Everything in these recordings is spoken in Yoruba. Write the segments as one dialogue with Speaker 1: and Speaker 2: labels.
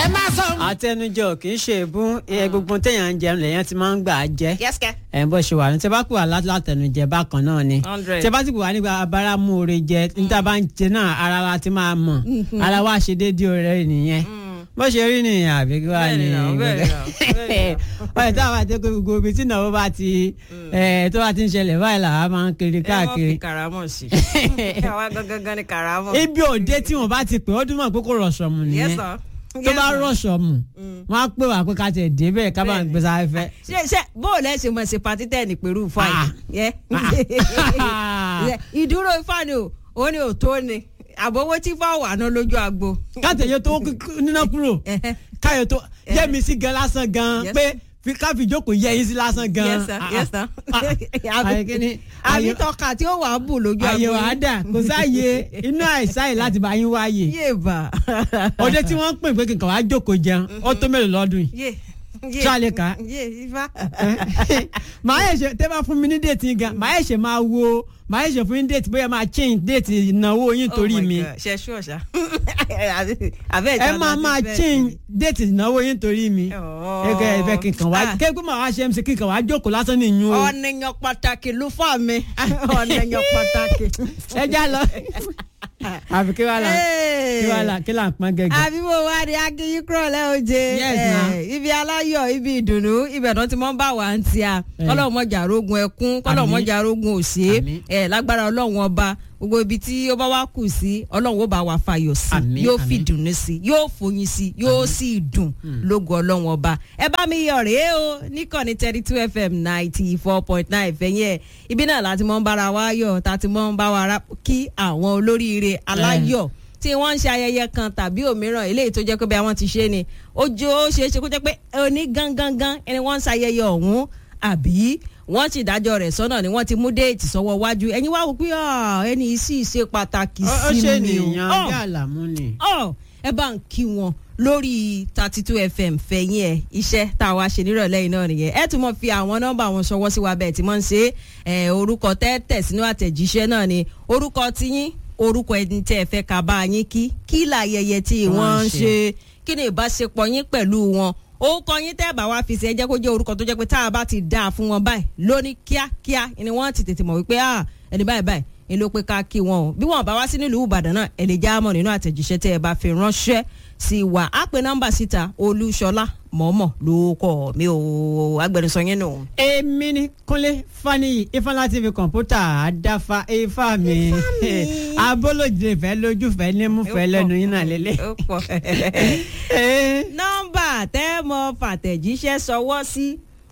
Speaker 1: ẹ má sọ.
Speaker 2: àtẹnujọ kì í ṣe èbú ẹ gbogbo téèyàn ń jẹun lèèyàn ti máa ń gbà á jẹ
Speaker 1: yẹ́sìkẹ́.
Speaker 2: ẹ bó ṣe wà ní tẹ bá pè wá lá- látẹnujẹ bákan náà ni
Speaker 1: Hundred.
Speaker 2: tẹ bá ti pè wá nígbà abáramú oore jẹ níta bá ń jẹ náà ara wa ti máa mọ ara wa ṣe déédéé oore nìyẹn bó ṣe rí nìyẹn àbí kí wàá ní
Speaker 1: Bẹ́ẹ̀ni náà, bẹ́ẹ̀ni náà, bẹ́ẹ̀ni
Speaker 2: ọ̀rẹ́ táwọn àti ẹgbẹ́ gbogbo ibi tí ìnáwó bá ti ẹ, tó bá ti ń ṣẹlẹ̀ báyìí làwa máa ń kiri
Speaker 1: ẹ wọ́n
Speaker 2: káàkiri
Speaker 1: fi karamọ̀ sí. àwa gangan ni karamọ̀.
Speaker 2: ibi òde tí wọn bá ti pè ó dúnmọ̀ pé kò rọ̀ṣọ̀mù
Speaker 1: Yes,
Speaker 2: nìyẹn
Speaker 1: sir.
Speaker 2: tó
Speaker 1: Yes,
Speaker 2: bá
Speaker 1: sir.
Speaker 2: rọ̀ṣọ̀mù wọn á pè wá pé ká tẹ̀ débẹ̀ ká bá ń
Speaker 1: Bẹ́ẹ̀ni.
Speaker 2: gbé sáfẹ́.
Speaker 1: ṣe ṣe bóòlù ẹ ṣe mọ̀ ṣe pàtí tẹ̀ ní pẹ̀lú ifá
Speaker 2: Ah.
Speaker 1: yìí. Yẹ. ìdúró ifá ni o ó ní òtó ni àbówó tí ifá wà ná lójú agbo.
Speaker 2: káàtẹ̀yẹ tó kú- níná kúrò káyọ̀ tó yẹ mi sí gan lásán gan
Speaker 1: Yes.
Speaker 2: pé fi ká fi jókòó yẹ yín sí lásán gan.
Speaker 1: Yes, sir. Yes, sir.
Speaker 2: àyè kíni
Speaker 1: àbí tọ́ka tí ó wà á bù lójú agbo.
Speaker 2: àyè wàá dà kò sáàyè inú àìsáyè láti bá yín wáyè.
Speaker 1: yé bà.
Speaker 2: òde tí wọ́n ń pè pé kí n kàn wá jókòó jẹun ó tó mélòó lọ́dún yìí.
Speaker 1: yé yé
Speaker 2: Ṣé a lè kà á?
Speaker 1: yé ifá.
Speaker 2: màá yẹ ṣe tẹ́ bá fún mi ní déètì yín gan màá yẹ ṣe máa wo màá yẹ ṣe fún yín déètì bóyá máa change déètì ìnáwó yín torí
Speaker 1: Oh my
Speaker 2: mi.
Speaker 1: God. ṣe ṣú ọ̀ṣà. àbẹ́
Speaker 2: ẹ máa máa change déètì ìnáwó yín torí mi. ẹgbẹ́ ẹgbẹ́ kíkan wá kéèkó máa wá ṣe mc kíkan wá jókòó lásán nìyún o.
Speaker 1: ọ̀nìyàn pàtàkì ló fà mí ọ̀nìyàn pàtàkì.
Speaker 2: ẹ já lọ. àfi kí wàá là kí wàá là kí là ń pọn gẹ́gẹ́.
Speaker 1: àbí mo wá ní akínyín kúrò lẹ́ọ̀jẹ̀
Speaker 2: Yes, ma'am.
Speaker 1: ibi aláyọ̀ ibi ìdùnnú ibẹ̀ náà ti mọ́ ń bá wa ń tíya
Speaker 2: Eh.
Speaker 1: kọ́lọ́ mọ́jà arógun ẹkún kọ́lọ́
Speaker 2: Àmín.
Speaker 1: mọ́jà arógun òsè
Speaker 2: Àmín.
Speaker 1: ẹ̀ lágbára ọlọ́run ọba gbogbo ibi tí ó bá wá kù sí ọlọ́run ó bá wa fàyọ̀ sí
Speaker 2: Àmín,
Speaker 1: yóò
Speaker 2: àmín.
Speaker 1: fi dùnnú sí yóò fòyìn sí yóò sì dùn lógo ọlọ́run ọba ẹ bá mi yọ̀ rèé o níkànnì thirty two fm ninety four point nine fẹ̀yìn ẹ̀ ibi náà láti mọ́ ń bára wa yọ̀ tá a ti mọ́ ń bá wa rá- kí àwọn olóríire aláyọ̀ tí wọ́n ń ṣe ayẹyẹ kan tàbí òmíràn eléyìí tó jẹ́ pé bí àwọn ti ṣe ni ó jẹ́ ó ṣeé ṣe kó jẹ́ pé oní gangan ẹni wọ́n ń ṣayẹyẹ ọ̀hún àbí wọ́n ti dájọ́ rẹ̀ sọ́nà ni wọ́n ti mú déètì sọ́wọ́ wájú ẹ̀yin wá wò pé ah, ẹni yìí sì ṣe pàtàkì
Speaker 2: ó ó
Speaker 1: sí
Speaker 2: ṣe
Speaker 1: mi o
Speaker 2: nìyàn
Speaker 1: Ah,
Speaker 2: bí àlàmú ni.
Speaker 1: ọ ẹ bá ń kí wọn lórí thirty two fm fẹ̀yìn ẹ̀ iṣẹ́ tá a wá ṣe nírọ̀lẹ́ yìí náà nìyẹn ẹ tún mọ̀ fi àwọn nọ́mbà wọn ṣọwọ́ sí wa bẹ́ẹ̀ tí wọ́n ń ṣe é orúkọ tẹ́tẹ̀ sínú àtẹ̀jíṣẹ́ náà ni orúkọ tiyín orúkọ ẹni tẹ́ ẹ fẹ́ ká bá yín kí kí làyẹyẹ tí
Speaker 2: Wọ́n
Speaker 1: wọ́n ń
Speaker 2: ṣe.
Speaker 1: ṣe kí ni ìbáṣepọ̀ yín pẹ̀lú wọn orúkọ yín tẹ́ bá wá fi ṣe ẹ jẹ́ kó jẹ́ orúkọ tó jẹ́ pé tá a bá ti dáa fún wọn báyìí lóní kíákíá ni wọ́n ti tètè mọ̀ wípé ah ẹni báyìí báyìí ni ló pé ká kí wọn o bí wọn bá wá sí nílùú ìbàdàn náà ẹ lè já mọ̀ nínú àtẹ̀jíṣẹ́ tẹ́ ẹ bá fi ránṣẹ́ sí wa á pe nọ́mbà síta olúṣọlá mọ̀ọ́mọ̀ ló kọ́ mi ò agbẹnusọ yín nù.
Speaker 2: èmi ni kúnlé faniyi ifeanyi tv kọ̀ǹpútà àdáfà ifá mi abólójì fẹ́ lójú fẹ́ nímú fẹ́ lẹ́nu yín náà lélẹ̀.
Speaker 1: ó pọ̀
Speaker 2: Eh,
Speaker 1: nọ́mbà tẹ́ mọ fàtẹ̀jíṣẹ́ sọwọ́ sí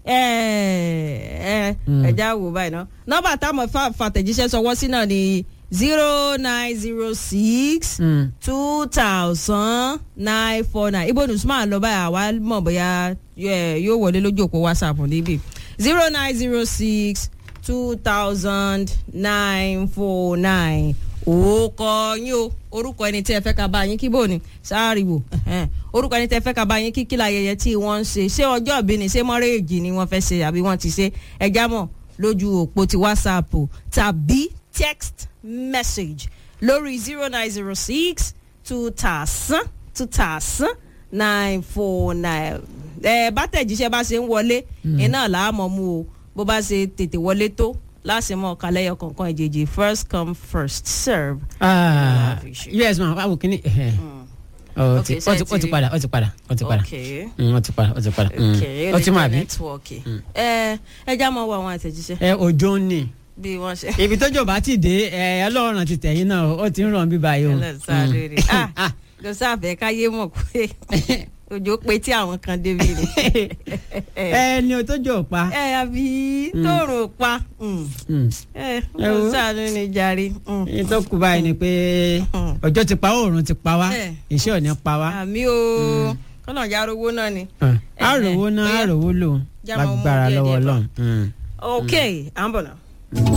Speaker 2: Mm.
Speaker 1: ẹja wò báyìí ná nọ́mbà tá mọ fàtẹ̀jíṣẹ́ sọwọ́ sí náà ni zero nine zero six
Speaker 2: mm.
Speaker 1: two thousand nine four nine ibo nusman lọ báyìí àwa mọ̀ bóyá eh, yóò wọlé lójú òpó whatsapp níbí zero nine zero six two thousand nine four nine orúkọ yín o orúkọ ẹni tí ẹ fẹ́ ká bá yín kí bò ní sáàrìwò ẹhẹ́n. orúkọ ẹni tí ẹ fẹ́ ká bá yín kí kí láyẹyẹ tí wọ́n ń ṣe ṣé ọjọ́ ìbí ni ṣé mọ́rẹ́ẹ̀jì ni wọ́n fẹ́ ṣe àbí wọ́n ti ṣe ẹja mọ̀ lójú òpó ti whatsapp o tàbí text message lórí zero nine zero six two thousand two thousand nine four nine ẹ bá tẹ̀jíṣẹ́ bá ṣe ń wọlé iná làámọ̀ mú o bó bá ṣe tètè wọlé tó láti mọ̀ kálẹ́yọ kọ̀ọ̀kan ìjèjì first come first serve.
Speaker 2: Ah, yes ma wàá wò kíní. ó ti
Speaker 1: Okay, ṣé
Speaker 2: ó
Speaker 1: ẹ
Speaker 2: ti
Speaker 1: ti
Speaker 2: ó ti
Speaker 1: rí?
Speaker 2: padà ó ti padà ó ti padà
Speaker 1: okay
Speaker 2: Mm, ó ti padà ó ti padà Mm.
Speaker 1: okay
Speaker 2: ó ti mọ àbí.
Speaker 1: nẹ́tíwọ̀kì ẹ ẹ já mọ́ wọ àwọn àtẹ̀jíṣẹ́
Speaker 2: ẹ òjò ń nì
Speaker 1: bí wọ́n ṣe.
Speaker 2: ibi tójò bá ti dé ẹ ọlọ́run ti tẹ̀yìn náà ó ti ń ràn bí báyìí o.
Speaker 1: ẹlẹ́sàárẹ̀ rẹ̀
Speaker 2: Mm.
Speaker 1: ah kò sáfẹ́ káyé mọ̀ pé òjò pé tí àwọn kan débi rẹ̀.
Speaker 2: ẹ ní o tójò pa.
Speaker 1: ẹ àbí tóòrùn pa mm.
Speaker 2: Mm.
Speaker 1: ẹ
Speaker 2: Ẹ wo.
Speaker 1: kò sáà ní jàre. mm.
Speaker 2: èyí tó kù báyìí ni pé
Speaker 1: Mm.
Speaker 2: ọjọ́ ti pa oòrùn ti pa wá
Speaker 1: Eh.
Speaker 2: iṣẹ́ ò ní pa wá.
Speaker 1: àmì o kọ́nà ìjà arówó náà ni.
Speaker 2: àròwó náà
Speaker 1: bóyá-
Speaker 2: àròwó lò
Speaker 1: Já máa mú
Speaker 2: lágbára
Speaker 1: díẹ̀
Speaker 2: lọ́wọ́
Speaker 1: díẹ̀ bọ̀.
Speaker 2: ọlọ́run. Mm.
Speaker 1: ok à ń bọ̀ náà.